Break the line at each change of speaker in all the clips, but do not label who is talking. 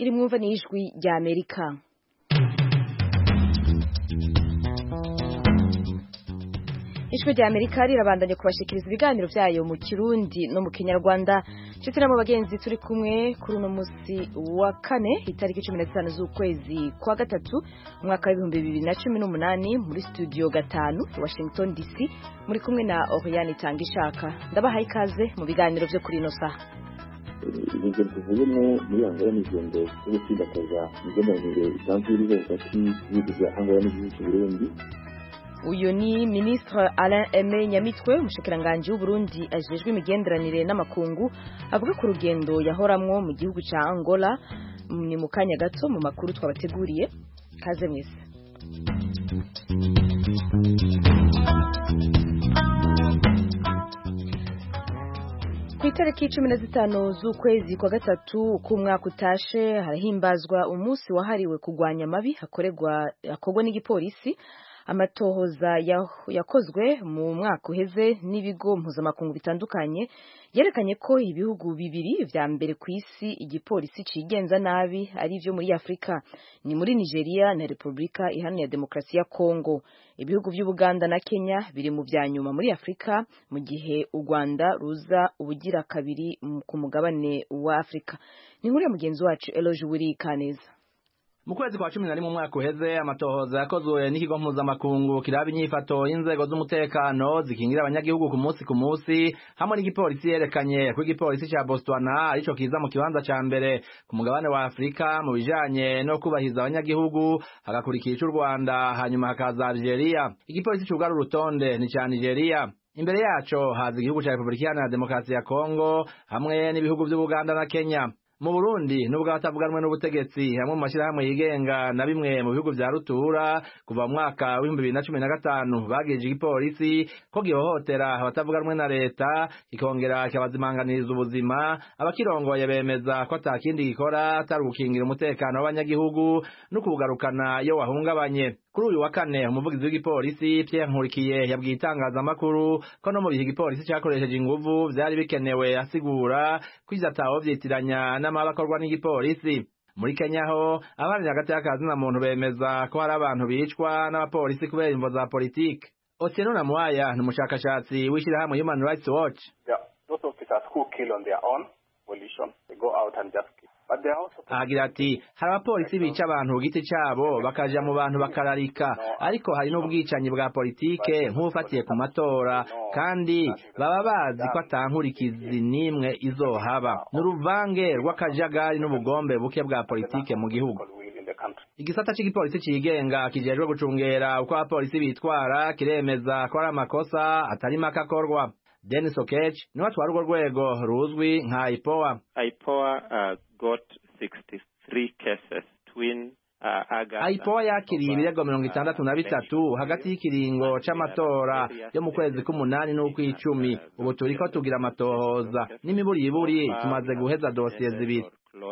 iri mwumva ni ijwi rya amerika ijwi rya amerika rirabandanya kubashikiriza ibiganiro byayo mu kirundi no mu kinyarwanda ndetse no mu bagenzi turi kumwe kuri uno munsi wa kane itariki cumi na zitanu z'ukwezi kwa gatatu umwaka w'ibihumbi bibiri na cumi n'umunani muri studio gatanu washington dc muri kumwe na oriane itangishaka ndabahaye ikaze mu biganiro byo kuri ino saha
ibyo tuvuyemo muri angola ni ingendo zo gutsindakaza imigenderanire isanzwe iriho hagati y'ibihugu bya angola n'igihugu cy'u burundi
uyu ni ministre Alain Aime Nyamitwe umushikiranganji w'Uburundi ajejwe imigenderanire n'amakungu avuga ku rugendo yahoramwo mu gihugu ca Angola ni mu kanya gato mu makuru twabateguriye kaze mwese ku itariki cumi na zitanu z'ukwezi kwa gatatu k'umwaka utashe harahimbazwa umunsi wahariwe kurwanya amabi hakorerwa hakorwa n'igipolisi amatohoza yakozwe mu mwaka uheze n'ibigo mpuzamakungu bitandukanye yerekanye ko ibihugu bibiri vya mbere ku isi igipolisi cigenza nabi ari vyo muri Afrika ni muri Nigeria na Republika Iharanira Demokarasi ya Kongo ibihugu vy'Ubuganda na Kenya biri mu vya nyuma muri Afrika mu gihe u Rwanda ruza ubugira kabiri ku mugabane wa Afrika ni nkuru ya mugenzi wacu Eloge Wiri Kaneza
mu kwezi kwa cumi na rimwe umwaka uheze amatohoza yakozwe n'ikigo mpuzamakungu kiraba inyifato y'inzego z'umutekano zikingira abanyagihugu ku munsi ku munsi hamwe n'igipolisi yerekanye ko igipolisi ca Botswana arico kiza mu kibanza ca mbere ku mugabane wa Afurika mu bijanye no kubahiriza abanyagihugu hagakurikira ic'u Rwanda hanyuma hakaza Algeria igipolisi cugara urutonde ni ca Nigeria imbere yaco haza igihugu ca Republika Iharanira Demokarasi ya Kongo hamwe n'ibihugu vy'Ubuganda na Kenya mu Burundi nubwo abatavuganwe n'ubutegetsi hamwe mu mashirahamwe yigenga na bimwe mu bihugu vya rutura kuva mu mwaka w'ibihumbi bibiri na cumi na gatanu bagije igipolisi ko gihohotera abatavuganwe na leta kikongera kikabazimanganiriza ubuzima abakirongoye bemeza ko ata kindi gikora atari ugukingira umutekano w'abanyagihugu no kuwugarukana iyo wahungabanye kuri uyu wa kane umuvugizi w'igipolisi Pierre Nkurikiye yabwiye itangazamakuru ko no mu bihe igipolisi cakoresheje inguvu vyari bikenewe asigura ko ivyo ataho vyitiranya n'amabi akorwa n'igipolisi muri Kenya ho abana hagati y'akazi na muntu bemeza ko hari abantu bicwa n'abapolisi kubera imvo za politike Otieno Namuwaya ni umushakashatsi w'ishirahamwe Human Rights Watch
yeah, those officers who kill on their own volition they go out and just kill
agira ati hari abapolisi bica abantu ku giti cyabo bakaja mu bantu bakararika ariko hari n'ubwicanyi bwa politike nk'ubufatiye ku matora kandi baba bazi ko atankurikizi n'imwe izohaba ni uruvange rw'akajagari n'ubugombe buke bwa politike mu gihugu igisata cy'igipolisi cigenga kijejwe gucungera uko abapolisi bitwara kiremeza ko ari amakosa atari make akorwa Dennis Okech niwe atwara urwo rwego ruzwi nka IPOA.
IPOA uh, got 63 cases twin
aipowa yakiriye ibirego mirongo itandatu na bitatu hagati y'ikiringo c'amatora yo mu kwezi k'umunani n'ukw'icumi ubu turiko tugira amatohoza n'imiburiburi tumaze guheza dosiye zibiri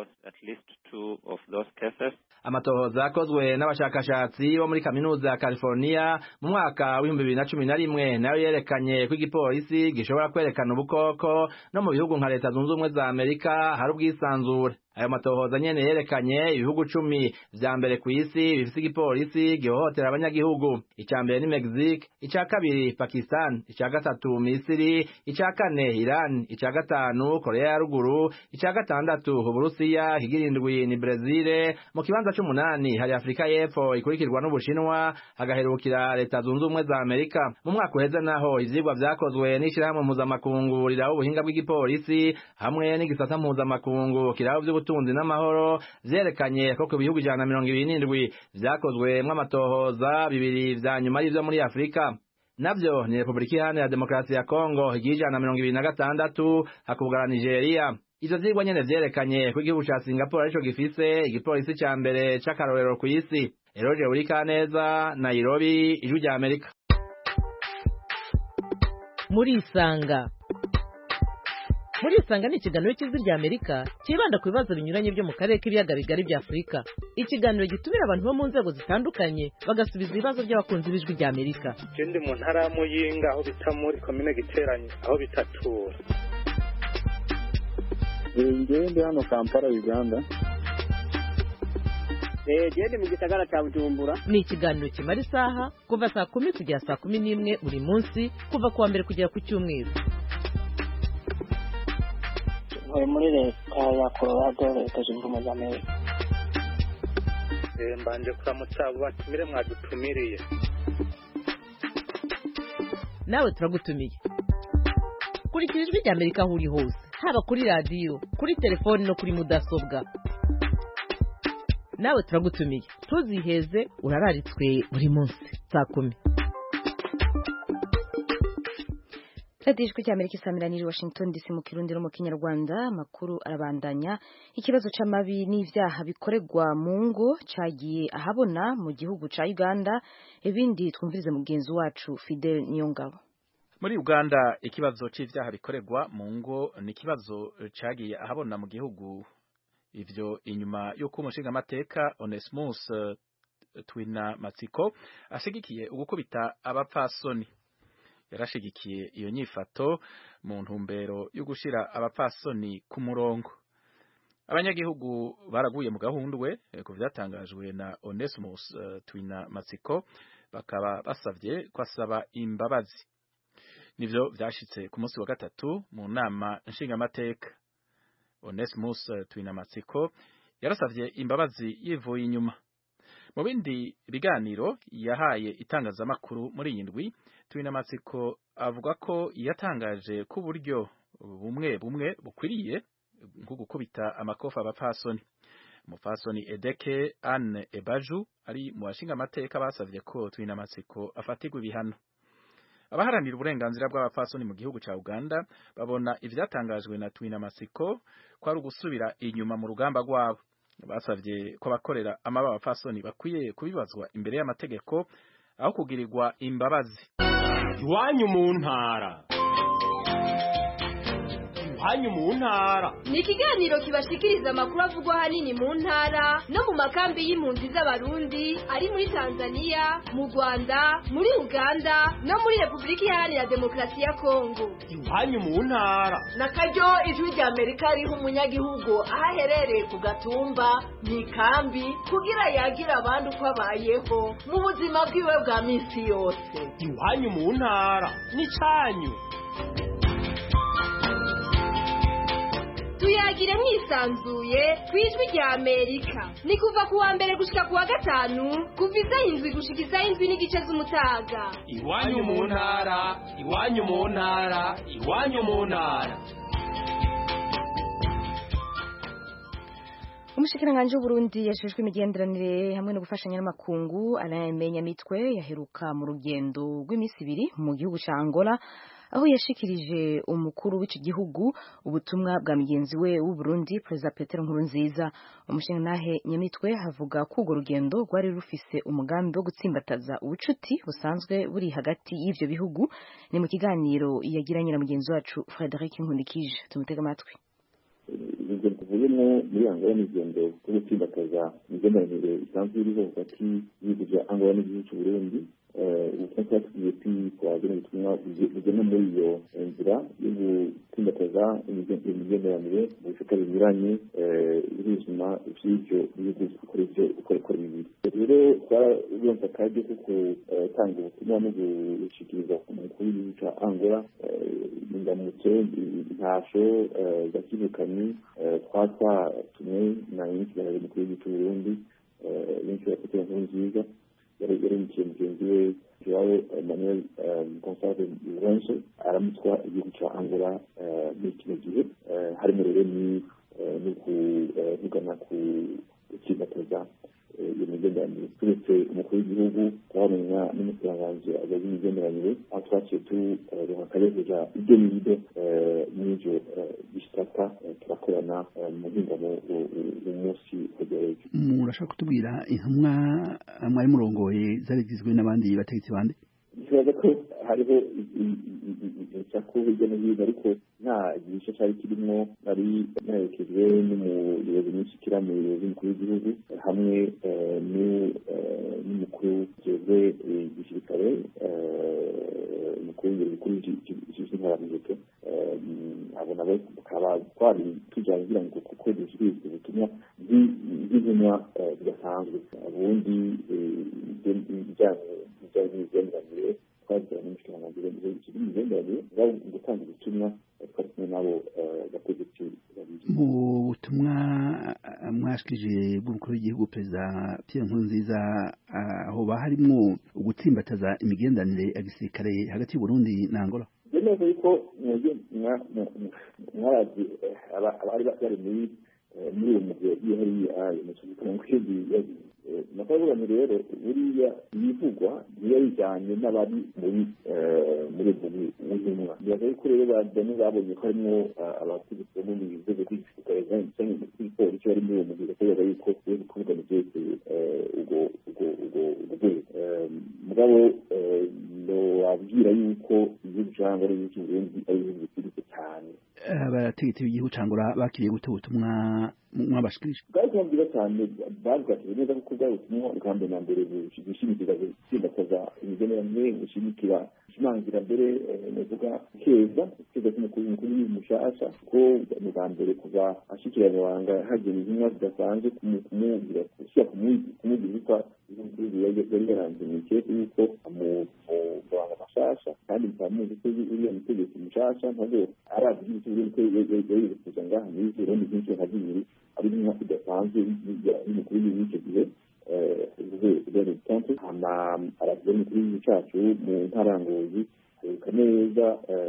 amatohoza yakozwe n'abashakashatsi bo muri kaminuza ya California mu mwaka w'ibihumbi bibiri na cumi na rimwe nayo yerekanye ko igipolisi gishobora kwerekana ubukoko no mu bihugu nka leta zunze ubumwe za amerika hari ubwisanzure ayo matohoza nyene yerekanye ibihugu cumi vya mbere ku isi bifise igipolisi gihohotera abanyagihugu ica mbere ni Mexique ica kabiri Pakistan ica gatatu Misiri ica kane Iran ica gatanu Korea ya ruguru ica gatandatu Uburusiya higirindwi ni Brazil mu kibanza c'umunani hari Afrika y'Epfo ikurikirwa n'Ubushinwa hagaherukira leta zunze ubumwe za Amerika mu mwaka uheze naho ivyigwa vyakozwe n'ishirahamwe mpuzamakungu riraho ubuhinga bw'igipolisi hamwe n'igisata mpuzamakungu kiraho vy'ubutunzi n'amahoro vyerekanye ko ku bihugu ijana na mirongo ibiri n'indwi vyakozwemwo amatohoza bibiri vya nyuma y'ivyo muri Afrika navyo ni Republika Iharanira Demokarasi ya Kongo igihe ijana na mirongo ibiri na gatandatu hakubwara Nigeria ivyo vyigwa nyene vyerekanye ko igihugu ca Singapore arico gifise igipolisi ca mbere c'akarorero kw'isi Eroje Urikaneza Nairobi ijwi rya Amerika
murisanga murisanga ni ikiganiro cy'ijwi rya amerika cyibanda ku bibazo binyuranye byo mu karere k'ibiyaga bigari bya afurika ikiganiro gitumira abantu bo mu nzego zitandukanye bagasubiza ibibazo by'abakunzi b'ijwi rya amerika
je ndi mu ntara ya muyinga aho bita muri komine giteranye aho bitatura
ngewe ndi hano kampala uganda
gende mu gisagara cya bujumbura
ni ikiganiro kimara isaha kuva saa kumi kugera saa kumi n'imwe buri munsi kuva ku wa mbere kugera ku cyumweru
ntuye muri leta ya colorado leta zunze ubumwe za amerika
mbanje kuramutsa abo batumire mwadutumiriye
nawe turagutumiye kurikira ijwi rya amerika aho uri hose haba kuri radiyo kuri telefoni no kuri mudasobwa nawe turagutumiye ntuziheze urararitswe buri munsi saa kumi
radiyo ijwi rya amerika isamiraniye washington dc mu kirundi no mu kinyarwanda amakuru arabandanya ikibazo c'amabi n'ivyaha bikorerwa mu ngo cagiye ahabona mu gihugu ca uganda ibindi twumvirize mugenzi wacu fidel niyongabo
muri uganda ikibazo c'ivyaha bikorerwa mu ngo ni ikibazo cagiye ahabona mu gihugu ivyo inyuma y'uko umushingamateka onesmus uh, twina matsiko ashigikiye ugukubita abapfasoni yarashigikiye iyo nyifato mu ntumbero yo gushira abapfasoni ku murongo abanyagihugu baraguye mu gahundwe ku vyatangajwe na onesmus uh, twina matsiko bakaba basavye ko asaba imbabazi nivyo vyashitse ku munsi wa gatatu mu nama nshingamateka Onesmus Twinamatsiko yarasavye imbabazi yivuye inyuma mu bindi biganiro yahaye itangazamakuru muri iyi ndwi Twinamatsiko avuga ko yatangaje ko uburyo bumwe bumwe bukwiriye nko gukubita amakofa abapfasoni umupfasoni Edeke Anne Ebaju ari mu bashinga amateka basavye ko Twinamatsiko afatirwa ibihano abaharanira uburenganzira bw'abapfasoni mu gihugu ca Uganda babona ivyatangajwe na Twinamatsiko ko ari ugusubira inyuma mu rugamba rwabo basavye ko abakorera amaba abapfasoni bakwiye kubibazwa imbere y'amategeko aho kugirirwa imbabazi
iwanyu mu ntara iwanyu mu ntara
ni ikiganiro kibashikiriza amakuru avugwa ahanini mu ntara no mu makambi y'impunzi z'abarundi ari muri tanzania mu rwanda muri uganda no muri repubulika iharanira demokarasi ya kongo
iwanyu mu ntara
na karyo ijwi rya amerika riha umunyagihugu aho aherereye ku gatumba mu ikambi kugira yagire abandi uko abayeho mu buzima bwiwe bwa minsi yose
iwanyu mu ntara ni cyanyu
tuyagire mwisanzuye ku ijwi rya amerika ni kuva ku wa mbere gushika ku wa gatanu kuva isaha indwi gushika isaha indwi n'igice z'umutaga
iwanyu mu ntara iwanyu mu ntara iwanyu mu ntara
umushikiranganji w'uburundi yashijwe imigenderanire hamwe no gufashanya n'amakungu anayamenya mitwe yaheruka mu rugendo rw'iminsi ibiri mu gihugu ca angola aho yashikirije umukuru w'iki gihugu ubutumwa bwa mugenzi we w'uburundi perezida petero nkurunziza umushingantahe nyamitwe havuga ko urwo rugendo rwari rufise umugambi wo gutsimbataza ubucuti busanzwe buri hagati y'ivyo bihugu ni mu kiganiro yagiranye na mugenzi wacu frederic nkundikije tumutega amatwi
urugendo tuvuyemo muri angola ni urugendo rwo gutsimbataza imigenderanire isanzwe iriho hagati y'ibihugu bya angola n'igihugu cy'uburundi ubutumwa twatubwiye twagena ubutumwa bugena muri iyo nzira yo gutsimbataza imigenderanire mu bisata binyuranye y'ubuzima by'ibyo bihugu bikora ibyo uko bibiri rero twarumva akaryo ko gutanga ubutumwa no gushikiriza umukuru w'igihugu cya angola indamutso intasho zakivukanye twaba twatumwe na nyinshi mukuru w'igihugu cy'uburundi benshi bafite inkuru nziza yaremukiye mugenzi we joao emmanuel gonsalve lorenzo aramutswa igihugu cya angola muri kino gihe harimo rero ni no kuvugana ku gutsimbataza iyo migenderanire turetse umukuru w'igihugu twabona n'umusiranganji azazi imigenderanire aho twaciye turonka akareguza ibyo n'ibyo muri ibyo bisata turakorana mu mpingamo umunsi wegereye
murashaka kutubwira intumwa mwari murongoye zari zigizwe n'abandi bategetsi bande
kibaza ko hariho insako hirya no hino ariko nta gice cyari kirimo nari naherekejwe n'umuyobozi w'ishyikira mu buyobozi mukuru w'igihugu hamwe n'umukuru ujejwe igisirikare umukuru w'ibiro bikuru by'intwaramuheto abo nabo tukaba twari tujyanye kugira ngo kuko dusubizwe ubutumwa bw'intumwa bidasanzwe ubundi ibijyanye n'imigenderanire twagirana n'umushikiranganji w'imigenderanire bwaba gutanga ubutumwa twari kumwe n'abo bategetsi babiri
mu butumwa mwashikije bw'umukuru w'igihugu perezida Pierre Nkurunziza hoba harimwo ugutsimbataza imigenderanire ya gisirikare hagati y'Uburundi na Angola
neza yuko mwarazi abari bari muri muri uwo mugwi yagiye hariya mu kibuga kwezi nakabuganye rero buriya ibivugwa niyo bijyanye n'abari muri muri ubwo bibaza yuko rero bajyanye babonye ko harimo abategetsi bo mu nzego z'igisirikare cyangwa z'igipolisi bari muri uwo mugwi bakavuga yuko bari kuvugana ibyerekeye ubwo ubwo ubwo rwego mugabo wabwira yuko igihugu cyangwa ari igihugu cy'uburundi ari igihugu giciriritse cyane
abategetsi b'igihugu cangura bakiriye gute ubutumwa mwabashikirije
bwari kuba bwiza cyane babwakiriye neza kuko bwari ubutumwa bwa mbere na mbere bushimikira gutsimbataza imigenderanire bushimikira gushimangira mbere navuga keza keza k'umukuru mukuru mushasha ko mu bwa mbere kuva ashikira amabanga hagera intumwa zidasanzwe kumubwira gushyira kumubwira yuko yari yaranze mu ikete yuko amubanga mashasha kandi bikaba muzi ko uriya mutegetsi mushasha ntabwo arazi igihugu cy'uburundi ko yayifuza ngaha muri burundi byinshi nka bibiri ari inka idasanzwe y'umukuru w'igihugu icyo gihe Donald Trump hama aravuga n'umukuru w'igihugu cyacu mu ntarangozi aruka neza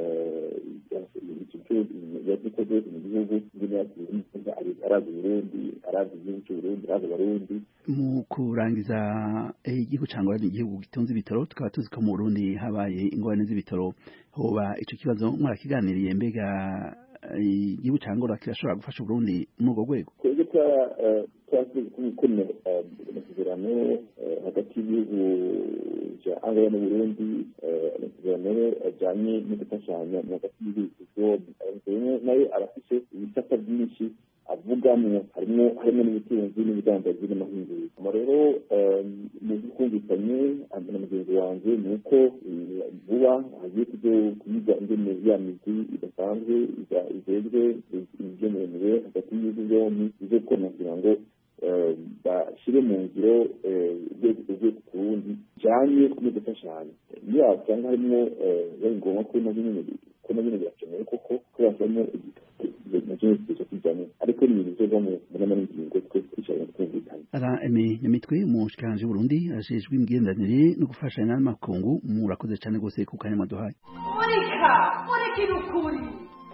yakoze byose mu gihugu arazi uburundi arazi igihugu cy'uburundi arazi abarundi
mu kurangiza igihugu cyangwa ni igihugu gitunze ibitaro tukaba tuzi ko mu Burundi habaye ingorane z'ibitaro hoba ico kibazo mwarakiganiriye mbega igihugu cyangwa kirashobora gufasha Burundi muri urwo rwego
twebwe twasubiye gukora amasezerano hagati y'ibihugu bya Angola n'Uburundi amasezerano ajyanye no gufashanya hagati y'ibihugu byombi nayo arafise ibisata byinshi avugamo harimo harimo n'ubutunzi n'ubudandaji n'amahinguriro hama rero mu by'ukumvikanye na mugenzi wanjye ni uko vuba hagiye kuyiga ingene ya migwi idasanzwe ijejwe imigenderanire hagati y'ibihugu byombi izo gukora kugira ngo bashyire mu ngiro urwego ku rundi bijyanye no gufashanya niyo wasanga harimo biba ngombwa ko na bimwe ko na bimwe birakenewe koko ko bashyiramo na kimwe kiza kijyamo ariko ni ibintu biva mu nama n'ingingo twe twicaranye twumvikanye
ara eme nyamitwe umushikiranje w'uburundi ajejwe imigenderanire no gufashanya n'amakungu murakoze cyane rwose ku kanya mwaduhaye
murika murikira ukuri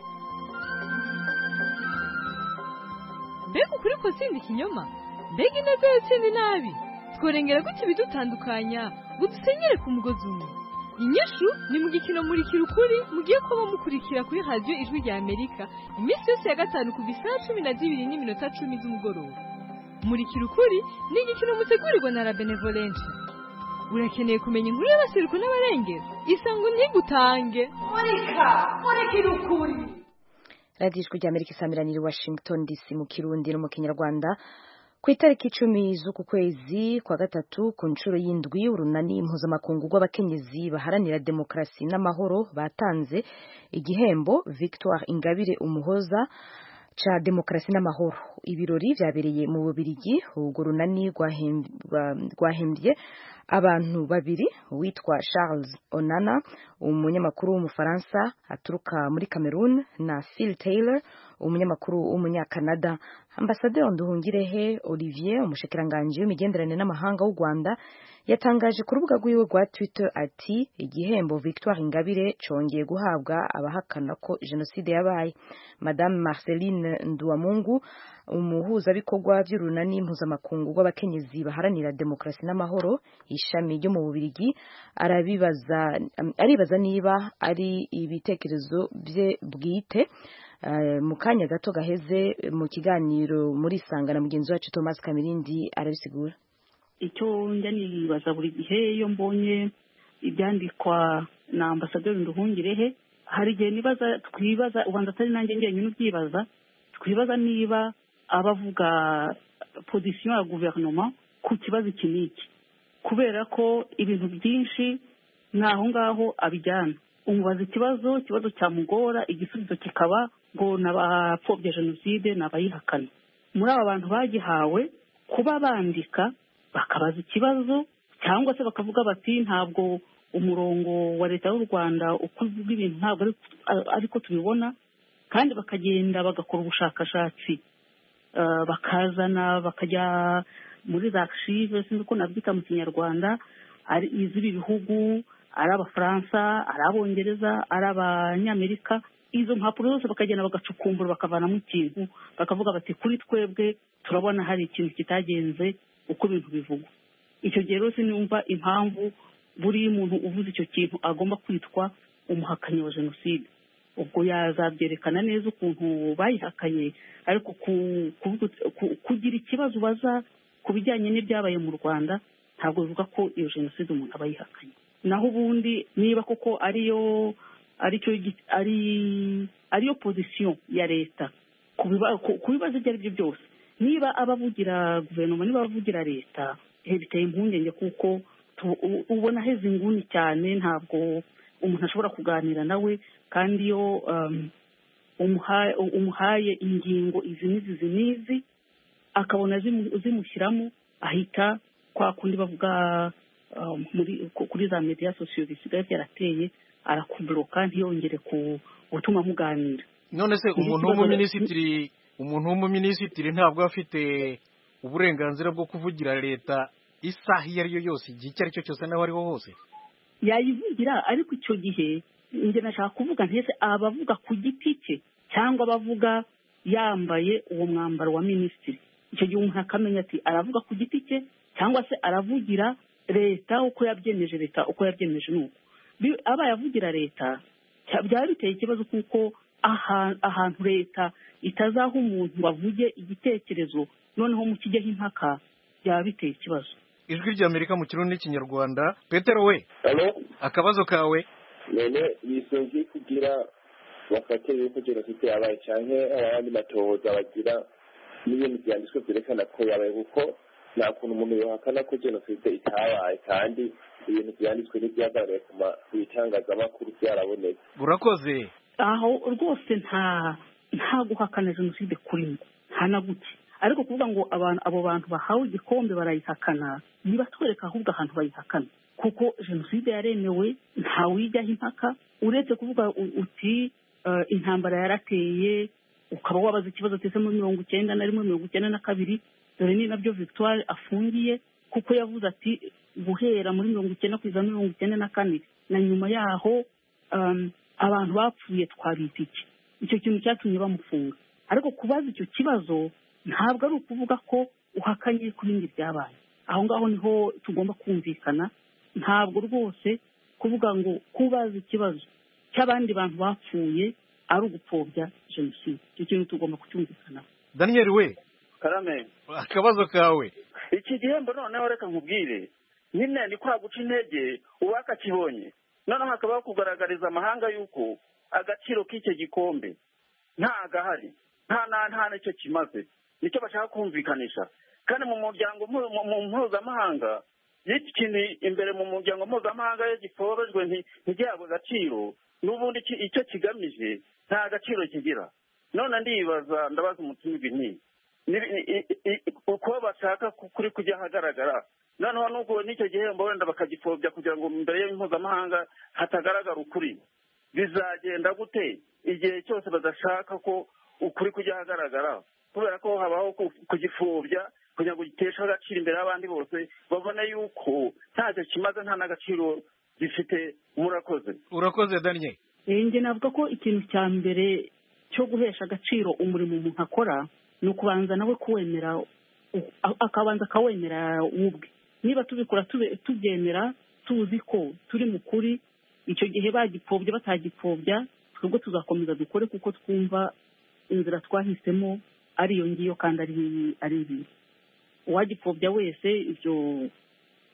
mbega ukuri ko sindi ikinyoma mbega ineza yatsinda inabi tworengera gutya ibidutandukanya ngo dusenyere ku mugozi umwe inyishu ni mu gikino murikira ukuri mugiye kuba mukurikira kuri radiyo ijwi rya amerika iminsi yose ya gatanu kuva isaha cumi na zibiri n'iminota cumi z'umugoroba murikira ukuri ni igikino mutegurirwa na la benevolence urakeneye kumenya inkuru y'abasiruko n'abarengera isango ntigutange
murika murikira ukuri
radiyo ijwi rya amerika isamiraniye washington dc mu kirundi no mu kinyarwanda ku itariki icumi z'uku kwezi kwa gatatu ku nshuro y'indwi urunani mpuzamakungu rw'abakenyezi baharanira demokarasi n'amahoro batanze igihembo victoire ingabire umuhoza ca demokarasi n'amahoro ibirori vyabereye mu bubirigi urwo runani rwahembye abantu babiri witwa Charles Onana umunyamakuru w'umufaransa aturuka muri Cameroon na Phil Taylor umunyamakuru w'umunyakanada ambasaderi Nduhungirehe Olivier umushikiranganje w'imigenderanire n'amahanga w'u Rwanda yatangaje ku rubuga rwiwe rwa Twitter ati igihembo Victoire Ingabire congeye guhabwa abahakana ko jenoside yabaye Madame Marceline Nduwamungu umuhuzabikorwa by'urunani mpuzamakungu rw'abakenyezi baharanira demokarasi n'amahoro ishami ryo mu bubirigi arabibaza aribaza niba ari ibitekerezo bye bwite mu kanya gato gaheze mu kiganiro muri sanga na mugenzi wacu Thomas Kamirindi arabisigura
icyo njya nibaza buri gihe iyo mbonye ibyandikwa na ambasaderi nduhungirehe hari igihe nibaza twibaza ubanza atari nanjye njyenyine ubyibaza twibaza niba abavuga pozisiyo ya guverinoma ku kibazo iki n'iki kubera ko ibintu byinshi ni aho ngaho abijyana umubaza ikibazo ikibazo cyamugora igisubizo kikaba ngo ni abapfobya jenoside ni abayihakana muri aba bantu bagihawe kuba bandika bakabaza ikibazo cyangwa se bakavuga bati ntabwo umurongo wa leta y'u rwanda uko uvuga ibintu ntabwo ariko tubibona kandi bakagenda bagakora ubushakashatsi bakazana bakajya muri za archive sinzi uko nabyita mu kinyarwanda ari iz'ibi bihugu ari abafaransa ari abongereza ari abanyamerika izo mpapuro zose bakagenda bagacukumbura bakavanamo ikintu bakavuga bati kuri twebwe turabona hari ikintu kitagenze uko ibintu bivugwa icyo gihe rero sinumva impamvu buri muntu uvuze icyo kintu agomba kwitwa umuhakanyi wa jenoside ubwo yazabyerekana neza ukuntu bayihakanye ariko kugira ikibazo ubaza ku bijyanye n'ibyabaye mu rwanda ntabwo bivuga ko iyo jenoside umuntu aba yihakanye naho ubundi niba koko ariyo aricyo ari ariyo pozisiyo ya leta ku bibazo ibyo ari byo byose niba abavugira guverinoma niba abavugira leta biteye impungenge kuko ubona aheze inguni cyane ntabwo umuntu ashobora kuganira nawe kandi iyo umuhaye ingingo izi n'izi izi n'izi akabona zimushyiramo ahita kwa kundi bavuga kuri za mediya sosiyo bisigaye byarateye arakuburoka ntiyongere gutuma muganira
none se umuntu w'umuminisitiri umuntu w'umuminisitiri ntabwo afite uburenganzira bwo kuvugira leta isaha iyo ari yo yose igihe icyo ari cyo cyose n'aho ariho hose
yayivugira ariko icyo gihe njye nashaka kuvuga ntese abavuga ku giti cye cyangwa abavuga yambaye uwo mwambaro wa minisitiri icyo gihe umuntu akamenya ati aravuga ku giti cye cyangwa se aravugira leta uko yabyemeje leta uko yabyemeje ni uko abaye avugira leta byaba biteye ikibazo kuko ahantu leta itazaha umuntu ngo avuge igitekerezo noneho mu kijyaho impaka byaba biteye ikibazo
ijwi ry'amerika mu kirundi n'ikinyarwanda petero we akabazo kawe
none bisongiye kugira bafate yuko jenoside yabaye cyangwa abandi matohoza bagira n'ibintu byanditswe byerekana ko yabaye kuko nta kuntu umuntu yohakana ko jenoside itabaye kandi ibintu byanditswe n'ibyagaragaye ku bitangazamakuru byarabonetse
burakoze
aho rwose nta nta guhakana jenoside kurimo nta na guke ariko kuvuga ngo abantu abo bantu bahawe igikombe barayihakana nibatwereka ahubwo ahantu bayihakana kuko jenoside yaremewe ntawijyaho impaka uretse kuvuga uti intambara yarateye ukaba wabaza ikibazo tese muri mirongo icyenda na rimwe mirongo icyenda na kabiri dore ni nabyo victoire afungiye kuko yavuze ati guhera muri mirongo icyenda kugeza mirongo icyenda na kane na nyuma yaho abantu bapfuye twabita iki icyo kintu cyatumye bamufunga ariko kubaza icyo kibazo ntabwo ari ukuvuga ko uhakanye ku bindi byabaye aho ngaho niho tugomba kumvikana ntabwo rwose kuvuga ngo kubaza ikibazo cy'abandi bantu bapfuye ari ugupfobya jenoside icyo kintu tugomba kucyumvikanaho
daniel we
karame
akabazo kawe
iki gihembo noneho reka nkubwire nyine ni kwa guca intege uwakakibonye noneho hakabaho kugaragariza amahanga y'uko agaciro k'icyo gikombe nta gahari nta nta n'icyo kimaze nicyo bashaka kumvikanisha kandi mu muryango mu mpuzamahanga y'iki kintu imbere mu muryango mpuzamahanga iyo giforojwe ntigihabwe agaciro n'ubundi icyo kigamije nta gaciro kigira none ndibaza ndabaza umutima nti uko bashaka kuri kujya ahagaragara noneho n'ubwo n'icyo gihembo wenda bakagipfobya kugira ngo imbere y'impuzamahanga hatagaragara ukuri bizagenda gute igihe cyose badashaka ko ukuri kujya ahagaragara kubera ko habaho kugipfobya kugira ngo giteshe agaciro imbere y'abandi bose babone yuko ntacyo kimaze nta n'agaciro gifite murakoze
urakoze daniel
njye navuga ko ikintu cya mbere cyo guhesha agaciro umurimo umuntu akora ni ukubanza nawe kuwemera akabanza akawemera ubwe niba tubikora tubyemera tuzi ko turi mu kuri icyo gihe bagipfobya batagipfobya twebwe tuzakomeza dukore kuko twumva inzira twahisemo ari iyo ngiyo kandi ari ibi uwagipfobya wese ibyo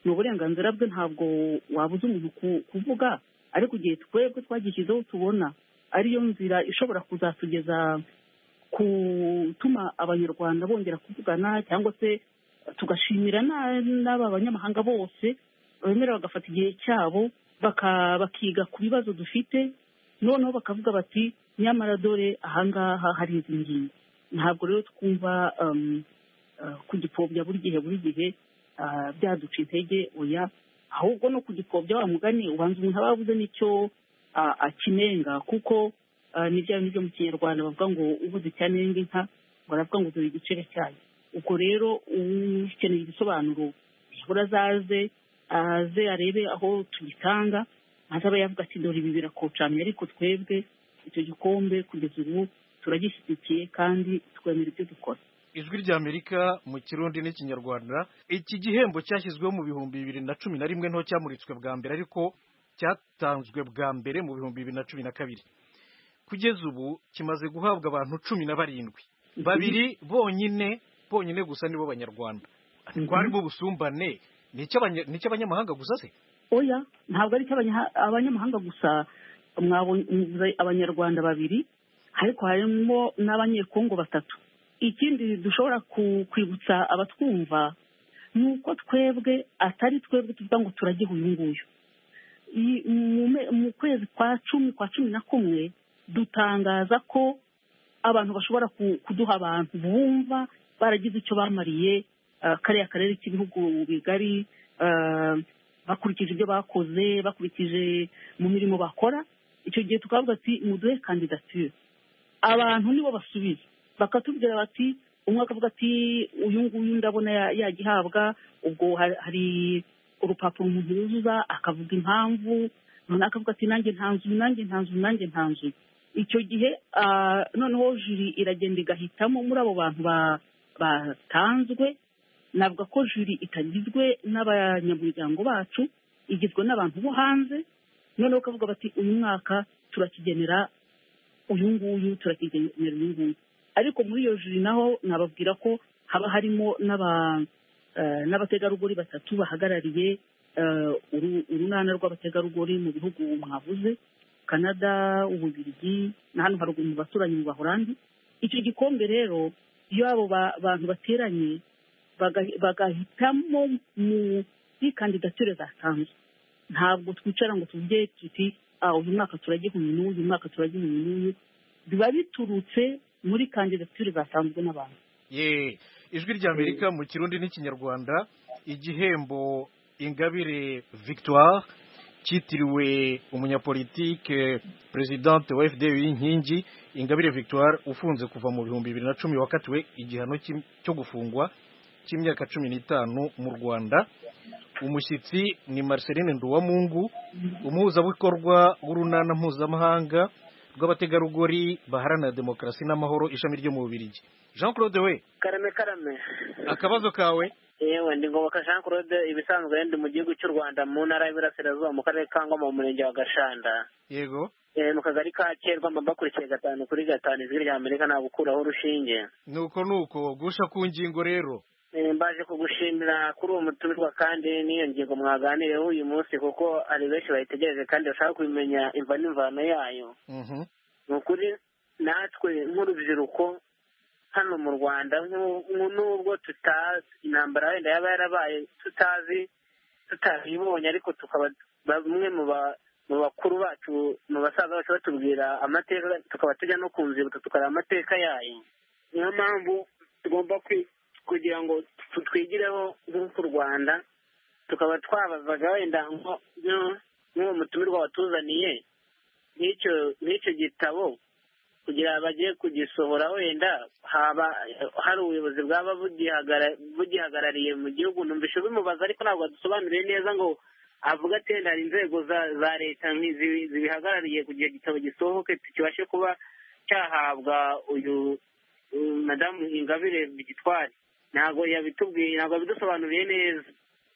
ni uburenganzira bwe ntabwo wabuza umuntu kuvuga ariko igihe twebwe twagishyizeho tubona ariyo nzira ishobora kuzatugeza gutuma abanyarwanda bongera kuvugana cyangwa se tugashimira n'aba banyamahanga bose bemera bagafata igihe cyabo bakiga ku bibazo dufite noneho bakavuga bati nyamara dore ahangaha hari izi ngingo ntabwo rero twumva kugipfobya buri gihe buri gihe byaduca intege oya ahubwo no kugipfobya wa mugani ubanza umuntu aba yabuze n'icyo akinenga kuko ni bya bindi byo mu kinyarwanda bavuga ngo ubuze icyanenga inka baravuga ngo dore igicere cyayo ubwo rero ukeneye igisobanuro nibura azaze aze arebe aho tugitanga maze aba yavuga ati dore ibi birakocamye ariko twebwe icyo gikombe kugeza ubu turagishyigikiye kandi twemera ibyo dukora
ijwi ry'amerika mu kirundi n'ikinyarwanda iki gihembo cyashyizweho mu bihumbi bibiri na cumi na rimwe nto cyamuritswe bwa mbere ariko cyatanzwe bwa mbere mu bihumbi bibiri na cumi na kabiri kugeza ubu kimaze guhabwa abantu cumi na barindwi babiri bonyine bonyine gusa nibo banyarwanda twarimo ubusumbane ni icy'abanyamahanga gusa se
oya ntabwo ari icy'abanyamahanga gusa mwabonye abanyarwanda babiri ariko harimo n'abanyekongo batatu ikindi dushobora kwibutsa abatwumva ni uko twebwe atari twebwe tuvuga ngo turagiha uyu nguyu mu kwezi kwa cumi kwa cumi na kumwe dutangaza ko abantu bashobora kuduha abantu bumva baragize icyo bamariye kariya karere k'ibihugu bigari bakurikije ibyo bakoze bakurikije mu mirimo bakora icyo gihe tukavuga ati muduhe kandidatire abantu nibo basubiza bakatubwira bati umwe akavuga ati uyu nguyu ndabona yagihabwa ubwo hari urupapuro umuntu yuzuza akavuga impamvu noneho akavuga ati nanjye ntanzuye nanjye ntanzuye nanjye ntanzuye icyo gihe noneho juri iragenda igahitamo muri abo bantu batanzwe navuga ko juri itagizwe n'abanyamuryango bacu igizwe n'abantu bo hanze noneho ukavuga bati uyu mwaka turakigenera uyu nguyu turakigenera uyu nguyu ariko muri iyo juri naho nababwira ko haba harimo n'abategarugori batatu bahagarariye urunana rw'abategarugori mu bihugu mwavuze canada ububirigi na hano haruguru mu baturanyi mu bahorandi icyo gikombe rero iyo abo bantu bateranye bagahitamo muri kandidatire zatanzwe ntabwo twicara ngo tuvuge tuti uyu mwaka turagiha uyu n'uyu uyu mwaka turagiha uyu n'uyu biba biturutse muri kandidatire zatanzwe n'abantu
ye ijwi ry'amerika mu kirundi n'ikinyarwanda igihembo ingabire victoire cyitiriwe umunyapolitike perezidante wa fda y'inkingi ingabire victoire ufunze kuva mu bihumbi bibiri na cumi wakatiwe igihano cyo gufungwa cy'imyaka cumi n'itanu mu rwanda umushyitsi ni marceline nduwamungu umuhuzabikorwa w'urunana mpuzamahanga rw'abategarugori baharanira demokarasi n'amahoro ishami ryo mu bubirigi jean claude we
karame karame
akabazo kawe
yewe ndi ngoboka jean claude ibisanzwe ndi mu gihugu cy'u rwanda mu ntara y'iburasirazuba mu karere ka ngoma mu murenge wa gashanda
yego
mu kagari ka kerwa mba bakurikiye gatanu kuri gatanu ijwi rya amerika nta gukuraho urushinge
nuko nuko gusha ku ngingo rero
mbaje kugushimira kuri uwo mutumirwa kandi n'iyo ngingo mwaganireho uyu munsi kuko hari benshi bayitegereje kandi bashaka kubimenya imva n'imvano yayo ni ukuri natwe nk'urubyiruko hano mu rwanda n'ubwo tutazi intambara wenda yaba yarabaye tutazi tutabibonye ariko tukaba bamwe mu bakuru bacu mu basaza bacu batubwira amateka tukaba tujya no ku nzibutso tukareba amateka yayo niyo mpamvu tugomba kugira ngo twigireho nk'uko u rwanda tukaba twabazaga wenda nk'uwo mutumirwa watuzaniye nk'icyo gitabo kugira bagiye kugisohora wenda haba hari ubuyobozi bwaba bugihagarariye mu gihugu numvise bimubaza ariko ntabwo adusobanuriye neza ngo avuga ati wenda hari inzego za leta zibihagarariye kugira igitabo gisohoke kibashe kuba cyahabwa uyu madamu ingabire gitwari ntabwo yabitubwiye ntabwo yabidusobanuriye neza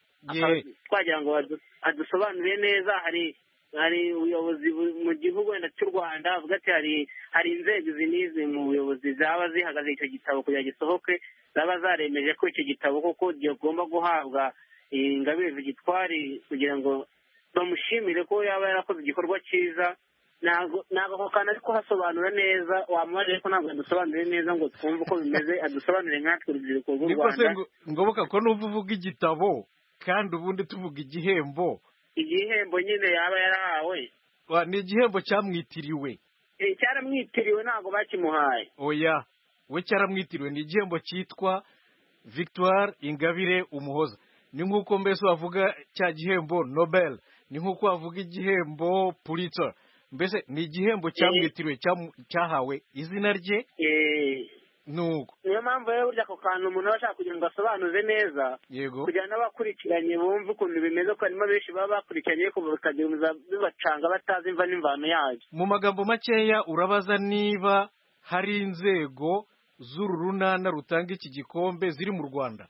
twagira ngo adusobanurire neza hari hari ubuyobozi mu gihugu wenda cy'u rwanda avuga ati hari hari inzego izi n'izi mu buyobozi zaba zihagaze icyo gitabo kugira gisohoke zaba zaremeje ko icyo gitabo koko kigomba guhabwa ingabire vigitwari kugira ngo bamushimire ko yaba yarakoze igikorwa cyiza ntabwo ako kantu ari kuhasobanura neza wamubarire ko ntabwo yadusobanuriye neza ngo twumve uko bimeze adusobanurire nkatwe urubyiruko rw'u
niko se
rwanda
ngoboka ko n'uva uvuga igitabo kandi ubundi tuvuga igihembo
igihembo nyine yaba yarahawe
Wa, ni igihembo cyamwitiriwe
Eh, cyaramwitiriwe ntabwo bakimuhaye
oya we cyaramwitiriwe ni igihembo cyitwa victoire ingabire umuhoza ni nk'uko mbese wavuga cya gihembo nobel ni nk'uko wavuga igihembo pulitzer mbese ni igihembo cyamwitiriwe cyamu- cyahawe izina rye
Eh,
nuko
niyo mpamvu rero burya ako kantu umuntu aba ashaka kugira ngo asobanuze neza
yego
kugira ngo n'abakurikiranye bumve ukuntu bimeze ko harimo benshi baba bakurikiranye ariko bikagira bibacanga batazi imva n'imvano yayo
mu magambo makeya urabaza niba hari inzego z'uru runana rutanga iki gikombe ziri mu rwanda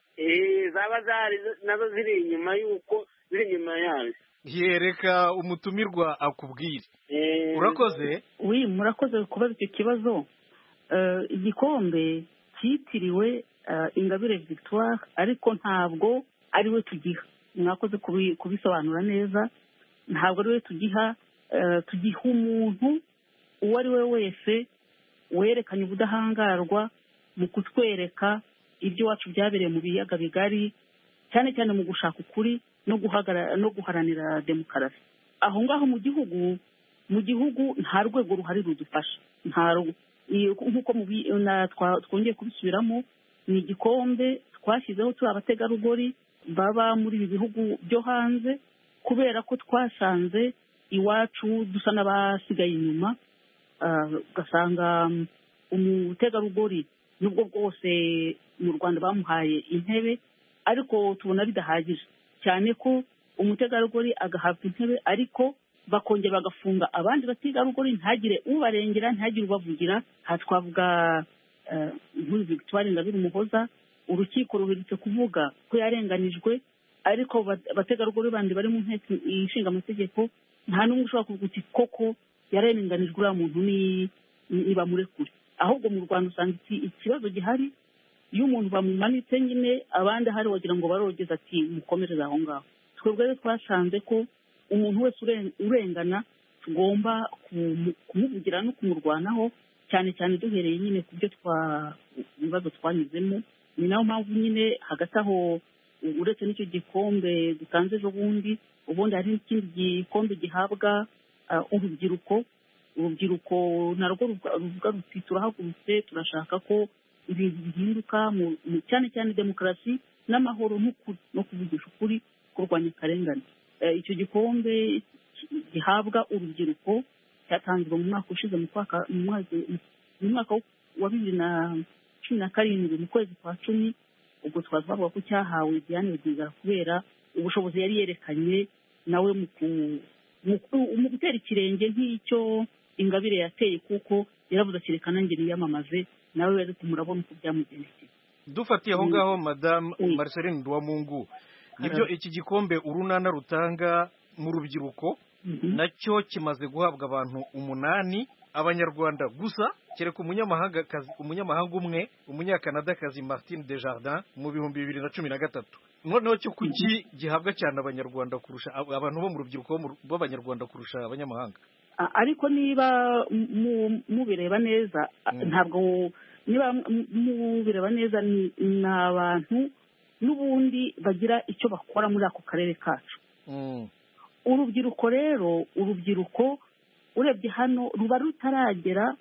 Eh, zaba zari nazo ziri inyuma y'uko ziri inyuma yayo
yereka umutumirwa akubwire
Eh,
urakoze
wi murakoze kubaza icyo kibazo Eh, igikombe cyitiriwe eh, ingabire victoire ariko ntabwo ari we tugiha mwakoze kubi- kubisobanura neza ntabwo ari we tugiha eh, tugiha umuntu uwo ari we wese werekanye ubudahangarwa mu kutwereka iby'iwacu byabereye mu biyaga bigari cyane cyane mu gushaka ukuri no guhagara- no guharanira demokarasi aho ngaho mu gihugu mu gihugu nta rwego ruhari rudufasha nta ru- iyo- nk'uko mubi- na- twa- twongeye kubisubiramo ni igikombe twashyizeho turi abategarugori baba muri ibi bihugu byo hanze kubera ko twasanze iwacu dusa n'abasigaye inyuma Ah, ugasanga mm, umutegarugori nubwo bwose mu rwanda bamuhaye intebe ariko tubona bidahagije cyane ko umutegarugori agahabwa intebe ariko bakongera bagafunga abandi bategarugori ntagire ubarengera ntagire ubavugira aha twavuga eh, nk'uyu victoire ingabire umuhoza urukiko ruherutse kuvuga ko yarenganijwe ariko bat- abategarugori bandi bari mu nteko ishinga amategeko nta n'umwe ushobora kuvuga uti koko yarenganijwe uriya muntu ni- ni- nibamurekure ahubwo mu rwanda usanga iki- ikibazo gihari iyo umuntu bamumanitse nyine abandi ahari wagira ngo barogeza ati mukomereze aho ngaho twebwe rero twasanze ko umuntu wese uren- urengana tugomba kumu- kumuvugira no kumurwanaho cyane cyane duhereye nyine ku byo twa ibibazo twanyuzemo ni nayo mpamvu nyine hagati aho uretse n'icyo gikombe dutanze ejo bundi ubundi hari n'ikindi gikombe gihabwa ah, urubyiruko urubyiruko narwo ruvuga ruvuga ruti turahagurutse turashaka ko ibintu bihinduka mu- mu- cyane cyane demokarasi n'amahoro n'ukuri no kuvugisha ukuri kurwanya akarengane Eh, icyo gikombe ki- gihabwa urubyiruko cyatanzwe mu mwaka ushize mu kwaka- mu mwaka- mu mwaka wa bibiri na cumi na karindwi mu kwezi kwa cumi ubwo tukaba twavuga ko cyahawe Diane Rwigara kubera ubushobozi yari yerekanye nawe mu ku- mu ku- mu gutera ikirenge nk'icyo ingabire yateye kuko yaravuze ati reka nanjye niyamamaze nawe rero murabona uko byamugendekeye
dufatiye aho
Mm.
ngaho madamu
Oui.
marceline duwamungu nibyo
Hello.
iki gikombe urunana rutanga mu rubyiruko nacyo kimaze guhabwa abantu umunani abanyarwanda gusa kereka umunyamahanga umunyamahanga umwe umunyakanadakazi martin desjardins mu bihumbi bibiri na cumi na gatatu noneho cyo kuki gihabwa cyane abanyarwanda kurusha ab- abantu bo mu rubyiruko bo mu- b'abanyarwanda kurusha abanyamahanga
A- ariko niba mu- mubireba neza a-
Mm.
ntabwo niba mu- mubireba neza ni ni abantu n'ubundi bagira icyo bakora muri ako karere kacu
Mm.
urubyiruko rero urubyiruko urebye hano ruba rutaragera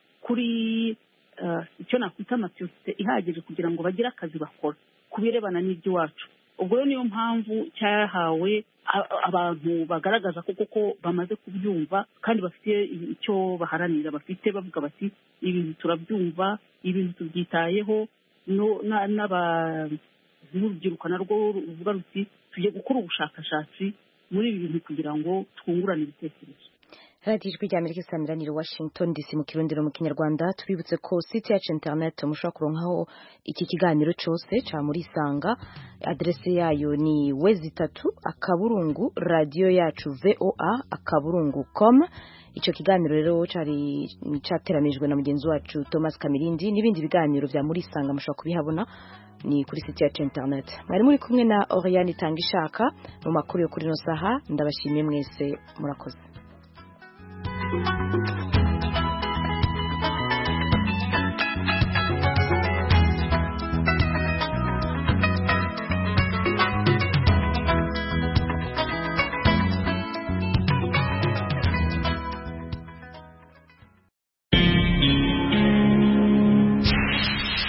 kuri eh, icyo nakwita maturite ihagije kugira ngo bagire akazi bakora ku birebana n'iby'iwacu ubwo rero niyo mpamvu cyahawe a- abantu bagaragaza ko koko bamaze kubyumva kandi bafite icyo baharanira bafite bavuga bati ibintu turabyumva ibintu tubyitayeho no- na- n'aba- n'urubyiruko narwo ruvuga ruti tujye gukora ubushakashatsi muri ibi bintu kugira ngo twungurane ibitekerezo
radiyo ijwi ry'amerika isamiraniye washington dc mu kirundiro mu kinyarwanda tubibutse ko site yacu interineti mushobora kuronkaho iki kiganiro cyose cya muri isanga aderese yayo ni wezi itatu akaburungu radiyo yacu voa akaburungu com icyo kiganiro rero cyari cyateranijwe na mugenzi wacu thomas kamirindi n'ibindi biganiro bya muri isanga mushobora kubihabona ni kuri site yacu interineti mwari muri kumwe na oriyani itanga ishaka mu makuru yo kuri ino saha ndabashimiye mwese murakoze Thank you.